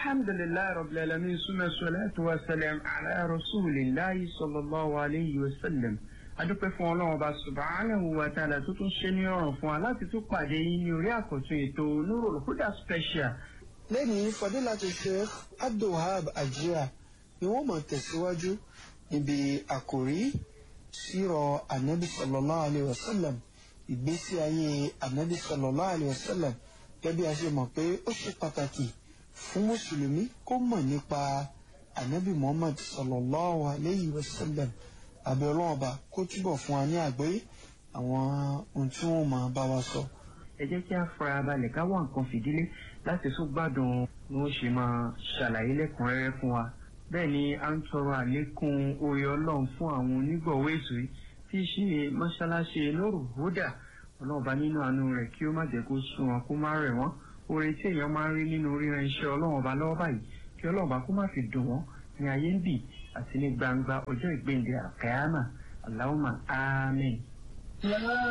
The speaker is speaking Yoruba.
alhamdulilayi rabbil alamin suma salatu wa salam ala rasulillahi sallallahu alayhi wa sallam adúpẹ́ fún ọlọ́run ọba subhanahu wa ta'ala tó tún ṣe ní ọ̀ràn fún wa láti tún pàdé yín ní orí àkọ́tún ètò Nurul Huda special. lẹ́yìn fadilatu sheikh abdulhab ajira ni wọ́n máa tẹ̀síwájú níbi àkòrí sírọ̀ anabi sallallahu alayhi wa sallam ìgbésí ayé anabi sallallahu alayhi wa sallam gẹ́gẹ́ bí a ṣe mọ̀ pé ó ṣe pàtàkì fún mùsùlùmí kó mọ̀ nípa anabi muhammad sallallahu alayhi wa sallam àbẹ̀ ọlọ́run ọba kó túbọ̀ fún wa ní àgbọ́yé àwọn ohun tí wọ́n máa bá wa sọ. ẹ jẹ́ kí a fara balẹ̀ ká wá nǹkan fìdílé láti tún gbádùn bí wọ́n ṣe máa ṣàlàyé lẹ́kùnrẹ́rẹ́ fún wa. bẹ́ẹ̀ ni a ń tọrọ àlékún oore ọlọ́run fún àwọn onígbọ̀wọ́ ètò yìí tí í ṣe mọ́ṣáláṣí Nurul Huda ọlọ́run bá nínú àánú rẹ̀ kí ó má jẹ́ kó sún wọn kó má rẹ̀ wọ́n oore tí èèyàn máa ń rí nínú ríran iṣẹ́ ọlọ́run ọba lọ́wọ́ báyìí kí ọlọ́run ọba kó má fi dùn wọ́n ní ayé ń bì àti ní gbangba ọjọ́ ìgbéǹde àkàyàmà Allahumma àmín.